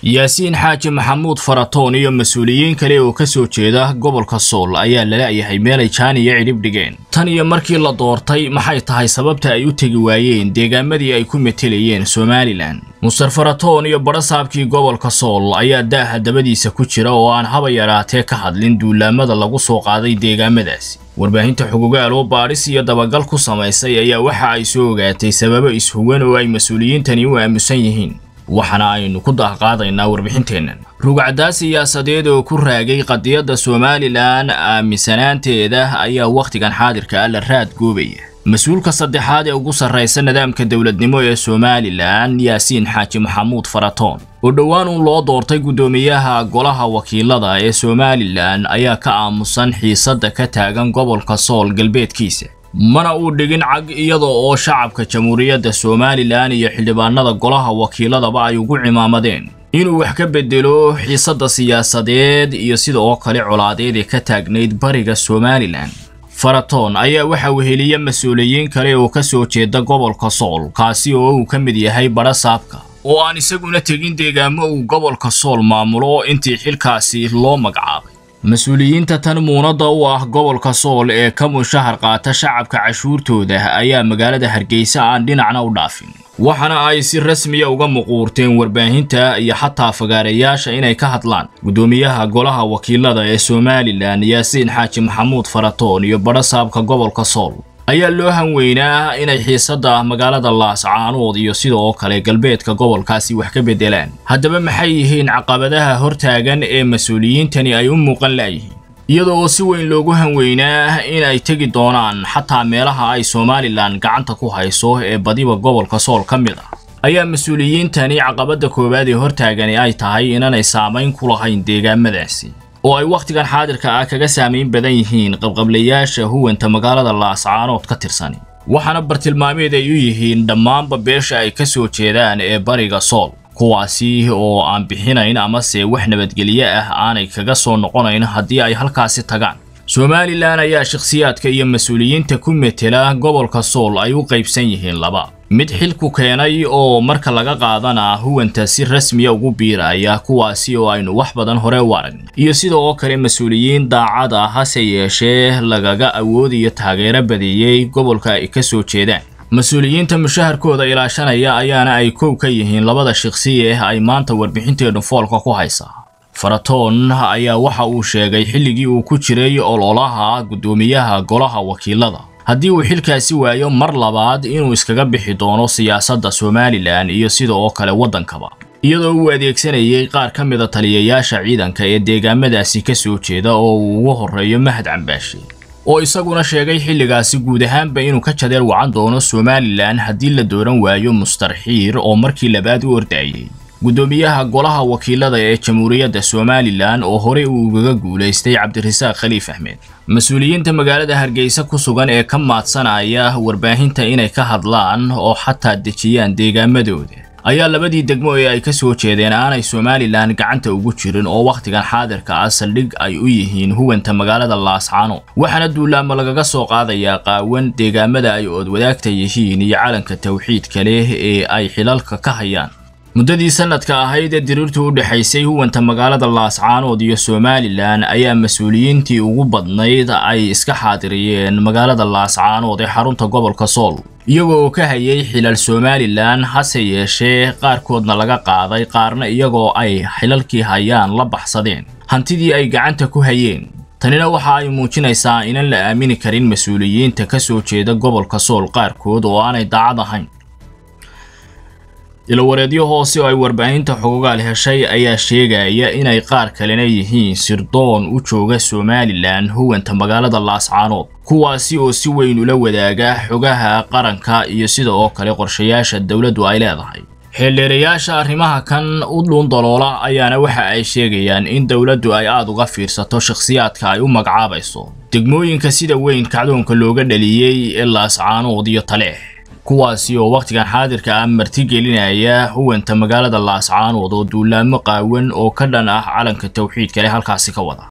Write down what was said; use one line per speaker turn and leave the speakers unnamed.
yaasiin xaaji maxamuud faratoon iyo mas-uuliyiin kale oo ka soo jeeda gobolka sool ayaa lala-yahay meelay jaan iyo cidhib dhigeen tan iyo markii la doortay maxay tahay sababta ay u tegi waayeen deegaamadii ay ku metelayeen somalilan muster faratoon iyo badhasaabkii gobolka sool ayaa daaha dabadiisa ku jira oo aan haba yaraatee ka hadlin duulaamada lagu soo qaaday deegaamadaasi warbaahinta xugugaal oo baadhis iyo dabagal ku samaysay ayaa waxa ay soo ogaatay sababo ishuwan oo ay mas-uuliyiintani u aamusan yihiin waxaana aynu ku daahqaadaynaa warbixinteennan rugacdaa siyaasadeed oo ku raagay qadiyadda somalilan aaminsanaanteeda ayaa wakhtigan xaadirka ah la raad goobaya mas-uulka saddexaad ee ugu sarraysa nidaamka dowladnimo ee somalilan yaasiin xaaji maxamuud faratoon oo dhowaan uun loo doortay guddoomiyaha golaha wakiilada ee somalilan ayaa ka aamusan xiisadda ka taagan gobolka sool galbeedkiisa mana uu dhigin cag iyada oo shacabka jamhuuriyadda somalilan iyo xildhibaanada golaha wakiiladaba ay ugu cimaamadeen inuu wax ka bedelo xiisadda siyaasadeed iyo sida oo kale colaadeed ee ka taagnayd bariga somalilan faratoon ayaa waxa weheliya mas-uuliyiin kale oo ka soo jeeda gobolka sool kaasi oo uu ka mid yahay badhasaabka oo aan isaguna tegin deegaamo uu gobolka sool maamulo intii xilkaasi loo magacaabay mas-uuliyiinta tan muunadda u ah gobolka sool ee ka mushahar qaata shacabka cashuurtooda ayaa magaalada hargeysa aan dhinacna u dhaafin waxaana ay si rasmiya uga muquurteen warbaahinta iyo xataa fagaarayaasha inay ka hadlaan guddoomiyaha golaha wakiilada ee somalilan yaasiin xaaji maxamuud faratoon iyo badhasaabka gobolka sool ayaa loo hanweynaa inay xiisadda magaalada laascaanood iyo sida oo kale galbeedka gobolkaasi wax ka beddelaan haddaba maxay yihiin caqabadaha hortaagan ee mas-uuliyiintani ay u muuqan laayihiin iyada oo si weyn loogu hanweynaa in ay tegi doonaan xataa meelaha ay somalilan gacanta ku hayso ee badiba gobolka sool ka mid ah ayaa mas-uuliyiintani caqabadda koowaad ee hortaagani ay tahay inaanay saamayn ku lahayn deegaamadaasi oo ay wakhtigan xaadirka ah kaga saamayn badan yihiin qabqablayaasha huwanta magaalada laascaanood ka tirsan waxaana bartilmaameed ay u yihiin dhammaanba beesha ay ka soo jeedaan ee bariga sool kuwaasi oo aan bixinayn amase wax nabadgelye ah aanay kaga soo noqonayn haddii ay halkaasi tagaan somalilan ayaa shakhsiyaadka iyo mas-uuliyiinta ku metela gobolka sool ay u qaybsan yihiin laba mid xilku keenay oo marka laga qaadana huwanta si rasmiya ugu biiraya kuwaasi oo aynu wax badan hore u aragn iyo sida oo kale mas-uuliyiin daacad ah hase yeeshee lagaga awood iyo taageero badeeyey gobolka ay ka soo jeedaan mas-uuliyiinta mushaharkooda ilaashanaya ayaana ay kow ka yihiin labada shaqsiye ay maanta warbixinteennu foolka ku haysaa faratoon ayaa waxa uu sheegay xilligii uu ku jiray ololaha guddoomiyaha golaha wakiilada haddii uu xilkaasi waayo mar labaad inuu iskaga bixi doono siyaasadda somalilan iyo sida oo kale waddankaba iyadoo uu adeegsanayay qaar ka mida taliyayaasha ciidanka ee deegaamadaasi ka soo jeeda oo uu ugu horreeyo mahad cambaashe oo isaguna sheegay xilligaasi guud ahaanba inuu ka jadeer wacan doono somalilan haddii la dooran waayo mustarxiir oo markii labaad u ordayay guddoomiyaha golaha wakiilada ee jamhuuriyadda somalilan oo horey uu ugaga guulaystay cabdirasaaq khaliif axmed mas-uuliyiinta magaalada hargeysa ku sugan ee ka maadsanaya warbaahinta inay ka hadlaan oo xataa dejiyaan deegaamadooda ayaa labadii degmo ee ay ka soo jeedeen aanay somalilan gacanta ugu jirin oo wakhtigan xaadirka ah saldhig ay u yihiin huwanta magaalada laascaano waxaana duulaamo lagaga soo qaadayaa qaawan deegaamada ay oodwadaagta yihiin iyo calanka tawxiidka leh ee ay xilalka ka hayaan muddadii sanadka ahayd ee diriirtu u dhexaysay huwanta magaalada laascaanood iyo somalilan ayaa mas-uuliyiintii ugu badnayd ay iska xaadiriyeen magaalada laascaanood ee xarunta gobolka sool iyagoo ka hayay xilal somalilan hase yeeshee qaarkoodna laga qaaday qaarna iyagoo ay xilalkii hayaan la baxsadeen hantidii ay gacanta ku hayeen tanina waxa ay muujinaysaa inaan la aamini karin mas-uuliyiinta ka soo jeeda gobolka sool qaarkood oo aanay daacad ahayn ilawareedyo hoose oo ay warbaahinta xogogaal heshay ayaa sheegaya inay qaar kalena yihiin sirdoon u jooga somalilan huwanta magaalada laascaanood kuwaasi oo si weyn ula wadaaga xogaha qaranka iyo sida oo kale qorshayaasha dowladdu ay leedahay xeeldheerayaasha arrimaha kan u dhuundaloola ayaana waxa ay sheegayaan in dowladdu ay aad uga fiirsato shakhsiyaadka ay u magacaabayso degmooyinka sida weyn kacdoonka looga dhaliyey ee laascaanood iyo taleex kuwaasi oo wakhtigan xaadirka ah martigelinaya huwanta magaalada laascaanood oo duulaamo qaawan oo ka dhan ah calanka tawxiidka leh halkaasi ka wada